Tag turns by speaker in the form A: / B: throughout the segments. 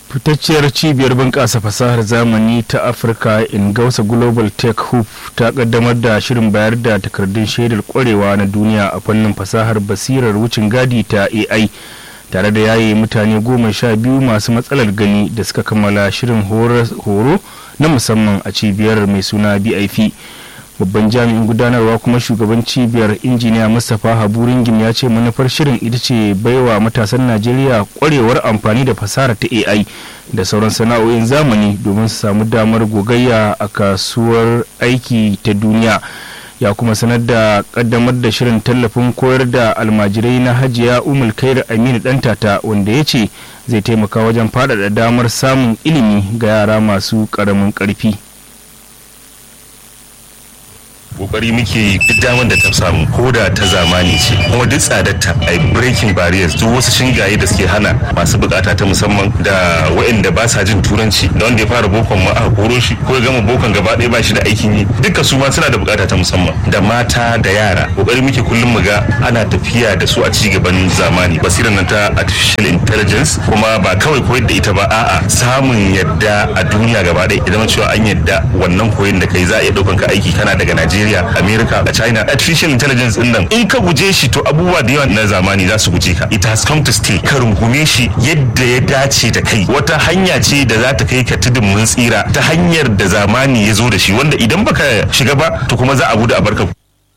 A: fitacciyar cibiyar bunƙasa fasahar zamani ta afirka ingausa global tech hub ta kaddamar da shirin bayar da takardun shaidar kwarewa na duniya a fannin fasahar basirar wucin gadi ta ai tare da yaye mutane goma sha biyu masu matsalar gani da suka kammala shirin horo na musamman a cibiyar mai suna bip babban jami'in gudanarwa kuma shugaban cibiyar injiniya mustapha haburingim ya ce manufar shirin ita ce baiwa matasan najeriya kwarewar amfani da fasahar ta ai da sauran sana'o'in zamani domin su samu damar gogayya a kasuwar aiki ta duniya ya kuma sanar da kaddamar da shirin tallafin koyar da almajirai na hajiya umul kair aminu dantata wanda ya ce zai taimaka wajen faɗaɗa damar samun ilimi ga yara masu ƙaramin ƙarfi
B: kokari muke duk damar da ta samu ko da ta zamani ce kuma duk tsadarta a breaking barriers duk wasu shingaye da suke hana masu bukata ta musamman da waɗanda ba sa jin turanci da wanda ya fara bokon ma aka koro shi ko ya gama bokon gaba ɗaya ba shi da aikin yi duka su ma suna da bukata ta musamman da mata da yara kokari muke kullum mu ga ana tafiya da su a ci gaban zamani basirar nan ta artificial intelligence kuma ba kawai koyar da ita ba a'a samun yadda a duniya gaba ɗaya idan cewa an yadda wannan koyon da kai za a iya ɗaukan ka aiki kana daga Najeriya Najeriya, America da China artificial intelligence din nan in ka guje shi to abubuwa da yawa na zamani za su guje ka it has come to stay ka rungume shi yadda ya dace da kai wata hanya ce da za ta kai ka tudun mun tsira ta hanyar da zamani ya zo da shi wanda idan baka shiga ba to kuma za a gudu a barka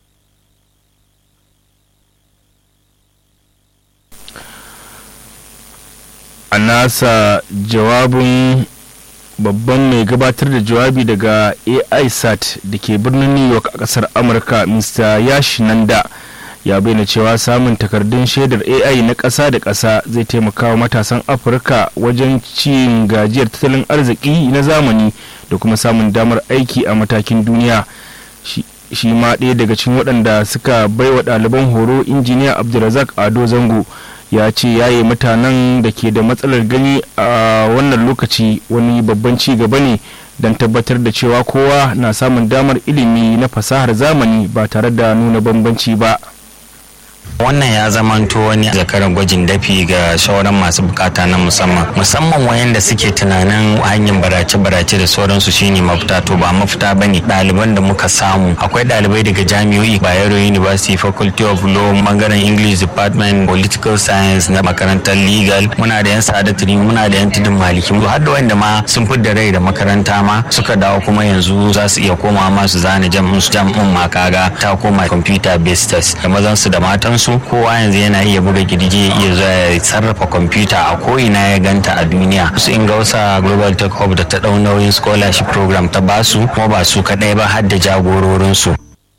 A: a nasa jawabin babban mai gabatar da jawabi daga aisat da ke birnin new york a kasar amurka mr yash nanda ya bayyana cewa samun takardun shaidar ai na ƙasa da ƙasa zai taimaka wa matasan afirka wajen cin gajiyar tattalin arziki na zamani da kuma samun damar aiki a matakin duniya shi ma ɗaya daga cikin waɗanda suka baiwa ɗaliban horo injiniya abdulrazak ado zango ya ce yaye mutanen da ke da matsalar gani a wannan lokaci wani babban ci gaba ne don tabbatar da cewa kowa na samun damar ilimi na fasahar zamani ba tare da nuna bambanci ba
C: wannan ya zamanto wani zakaran gwajin dafi ga sauran masu bukata na musamman musamman wayanda suke tunanin hanyar barace-barace da sauransu shine mafita to ba mafita bane ɗaliban da muka samu akwai ɗalibai daga jami'o'i bayero university faculty of law bangaren english department political science na makarantar legal muna da yan sadatiri muna da yan tudun maliki har da wanda ma sun fi da rai da makaranta ma suka dawo kuma yanzu za su iya koma ma su zana jam'in su jam'in ma kaga ta koma computer based test da mazan su da matan su kowa yanzu yana iya buga girgi ya iya zuwa ya sarrafa kwamfuta a ko'ina ya ganta a duniya su ingausa global tech hub da ta ɗau nauyin scholarship program ta basu kuma ba su kaɗai ba har da jagororinsu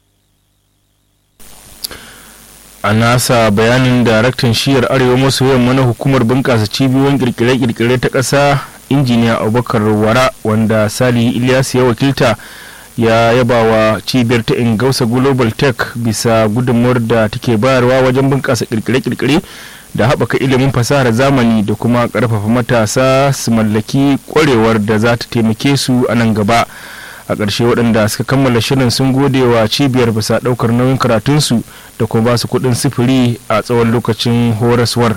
A: a nasa bayanin daraktan shiyar arewa maso yamma na hukumar bunƙasa cibiyoyin kirkire-kirkire ta ƙasa injiniya abubakar wara wanda salihu ilyas ya wakilta ya yaba wa cibiyar ta ingausa global tech bisa gudunmuwar da take bayarwa wajen bunƙasa kirkire-kirkire da haɓaka ilimin fasahar zamani da kuma ƙarfafa matasa su mallaki ƙwarewar da za ta taimake su a nan gaba a ƙarshe waɗanda suka kammala shirin sun gode wa cibiyar bisa ɗaukar nauyin karatunsu da kuma ba su kuɗin sifiri a tsawon lokacin horaswar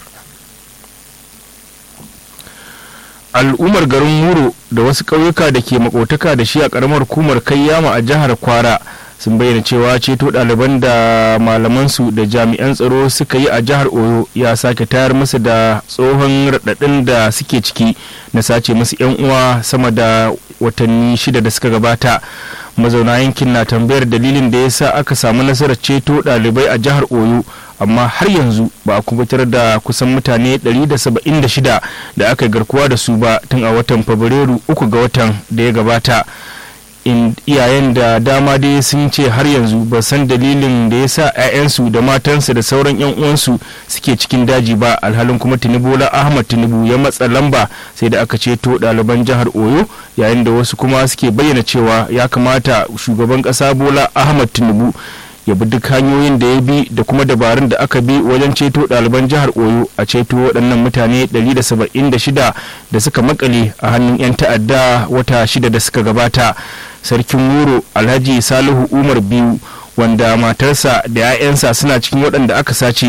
A: al'ummar garin muro da wasu ƙauyuka da ke makotaka da shi a ƙaramar hukumar kayyama a jihar kwara sun bayyana cewa ceto ɗaliban da malamansu da jami'an tsaro suka yi a jihar oyo ya sake tayar musu da tsohon raɗaɗin da suke ciki na sace musu 'yan uwa sama da watanni shida da suka gabata mazauna yankin na tambayar dalilin da ya sa aka samu nasarar ceto ɗalibai a jihar oyo amma har yanzu ba a kubutar da kusan mutane 176 da aka garkuwa da su ba tun a watan fabrairu uku ga watan da ya gabata iyayen da dama dai sun ce har yanzu ba san dalilin da ya sa 'ya'yansu da matansu da sauran 'yan uwansu suke cikin daji ba alhalin kuma tinubu ahmad tinubu ya matsa lamba sai da aka ceto ɗaliban jihar oyo yayin da wasu kuma suke bayyana cewa ya kamata shugaban ƙasa bola ahmad tinubu ya bi duk hanyoyin da ya bi da kuma dabarun da aka bi wajen ceto ɗaliban jihar oyo a ceto waɗannan mutane 176 da suka makale a hannun 'yan ta'adda wata shida da suka gabata sarkin wuro alhaji salihu umar biyu wanda matarsa da 'ya'yansa suna cikin waɗanda aka sace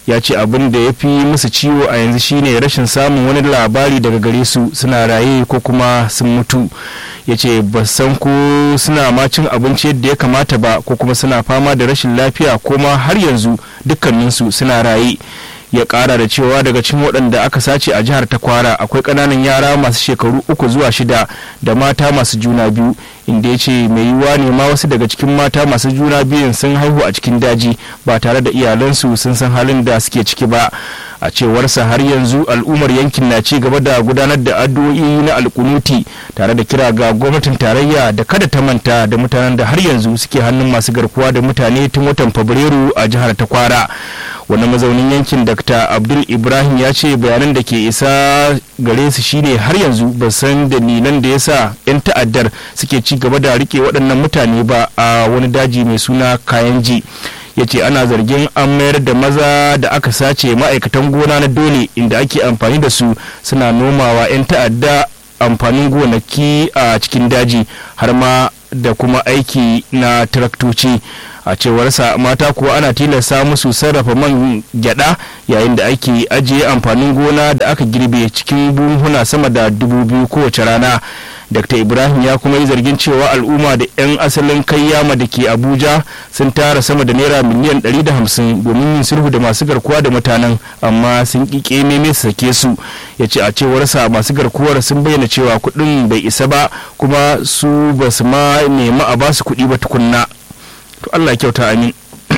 A: ya ce abin da ya fi musu ciwo a yanzu shine rashin samun wani labari daga gare su suna raye ko kuma sun mutu ya ce ba san ko suna ma cin abinci yadda ya kamata ba ko kuma suna fama da rashin lafiya ko ma har yanzu dukkaninsu suna raye ya kara da cewa daga cikin waɗanda aka sace a jihar takwara akwai ƙananan yara masu shekaru uku zuwa shida da mata masu juna biyu inda ya ce mai yiwuwa ne ma wasu daga cikin mata masu juna biyun sun haihu a cikin daji ba tare da iyalansu sun san halin da suke ciki ba a cewarsa har yanzu al'ummar yankin na ci gaba da gudanar da addu'o'i na alkunuti tare da kira ga gwamnatin tarayya da kada ta manta da mutanen da har yanzu suke hannun masu garkuwa da mutane tun watan fabrairu a jihar takwara wani mazaunin yankin dr abdul ibrahim ya ce bayanan da ke isa gare su shine har yanzu ba san dalilan da yasa 'yan ta'addar suke ci gaba da rike waɗannan mutane ba a wani daji mai suna kayanji ya ce ana zargin an mayar da maza da aka sace ma'aikatan gona na dole inda ake amfani da su suna nomawa 'yan ta'adda amfanin gonaki a cikin daji har ma da kuma aiki na taraktoci a cewarsa mata kuwa ana tilasta musu sarrafa man gyada yayin da ake ajiye amfanin gona da aka girbe cikin buhuna sama da dubu biyu kowace rana dr ibrahim ya kuma yi zargin cewa al'umma da 'yan asalin kayyama da ke abuja sun tara sama da naira miliyan 150 domin yin sulhu da masu garkuwa da mutanen amma sun ƙiƙe meme su sake su ya ce a cewarsa masu garkuwar sun bayyana cewa kuɗin bai isa ba kuma su ba su ma nemi a basu kuɗi ba tukunna to allah kyauta amin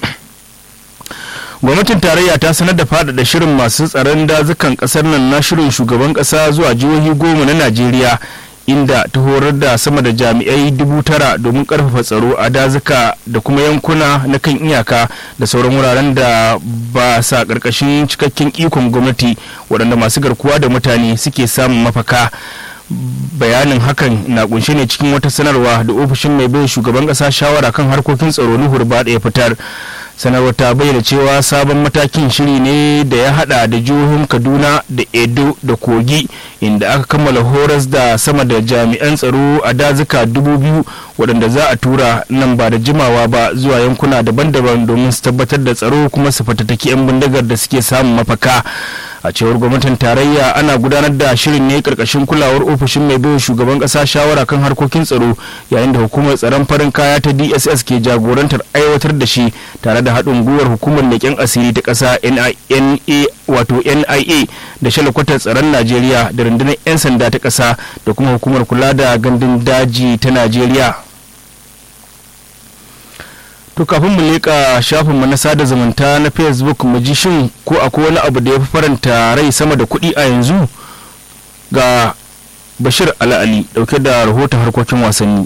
A: gwamnatin tarayya ta sanar da faɗaɗa shirin masu tsaron dazukan ƙasar nan na shirin shugaban ƙasa zuwa jihohi goma na najeriya inda ta horar da sama da jami'ai dubu tara domin karfafa tsaro a dazuka da kuma yankuna na kan iyaka da sauran wuraren da ba sa karkashin cikakken ikon gwamnati waɗanda masu garkuwa da mutane suke samun mafaka bayanin hakan na kunshe ne cikin wata sanarwa da ofishin mai bai shugaban ƙasa shawara kan harkokin tsaro nuhur ba ya fitar sanarwar ta bayyana cewa sabon matakin shiri ne da ya hada da jihohin kaduna da edo da kogi inda aka kammala horas da sama da jami'an tsaro a dazuka dubu biyu waɗanda za a tura nan ba da jimawa ba zuwa yankuna daban-daban domin su tabbatar da tsaro kuma su fatattaki 'yan bindigar da suke samun mafaka a cewar gwamnatin tarayya ana gudanar da shirin ne karkashin kulawar ofishin mai bai shugaban kasa shawara kan harkokin tsaro yayin da hukumar tsaron farin kaya ta dss ke jagorantar aiwatar da shi tare da haɗin gwiwar hukumar leƙen asiri ta ƙasa nia wato nia da shalakwatar tsaron najeriya da rundunar 'yan sanda ta ƙasa da kuma hukumar kula da gandun daji ta najeriya to kafin mu leƙa shafinmu na sada zumunta na facebook mu ji shin ko akwai wani abu da ya fi faranta rai sama da kuɗi a yanzu ga bashir ala'ali dauke da rahoton harkokin wasanni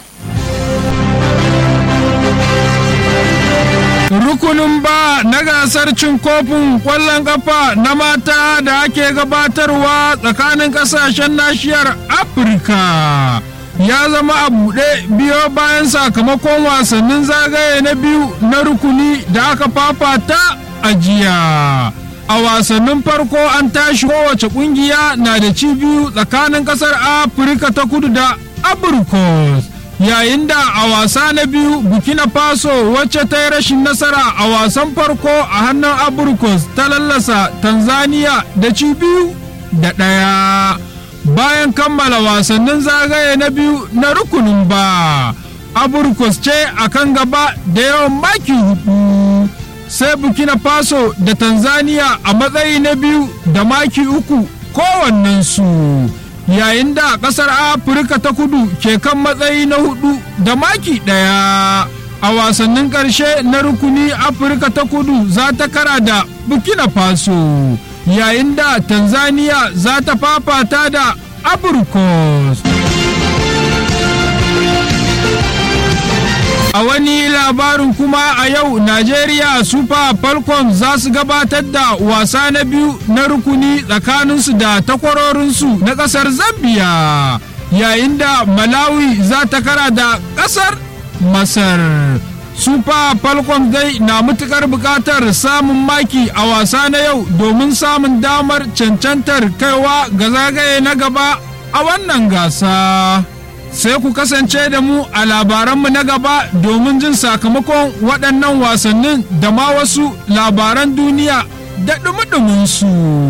D: rukunin ba na gasar cin kofin kwallon kafa na mata da ake gabatarwa tsakanin kasashen nashiyar afirka ya zama a buɗe biyo bayan sakamakon wasannin zagaye na biyu na rukuni da aka fafata a jiya a wasannin farko an tashi kowace kungiya na da ci biyu tsakanin kasar afirka ta kudu da abrikos yayin da a wasa na biyu burkina faso wacce ta yi rashin nasara a wasan farko a hannun abrikos ta lallasa tanzania da ci biyu da ɗaya bayan kammala wasannin zagaye na biyu na rukunin ba abrikos ce a kan gaba da yawan maki hudu sai burkina faso da tanzania a matsayi na biyu da maki uku kowannensu yayin da kasar afirka ta kudu ke kan matsayi na hudu da maki daya a wasannin karshe na rukuni afirka ta kudu za ta kara da burkina faso yayin da tanzania za ta fafata da abrikos A wani labarin kuma a yau Najeriya Super Falcons za su gabatar da wasa na biyu na rukuni tsakaninsu da takwarorinsu na ƙasar Zambia yayin da Malawi za ta kara da ƙasar Masar. Super Falcons dai na matukar buƙatar samun maki a wasa na yau domin samun damar cancantar kaiwa ga zagaye na gaba a wannan gasa. sai ku kasance da mu a labaranmu na gaba domin jin sakamakon waɗannan wasannin da ma wasu labaran duniya da ɗumi su.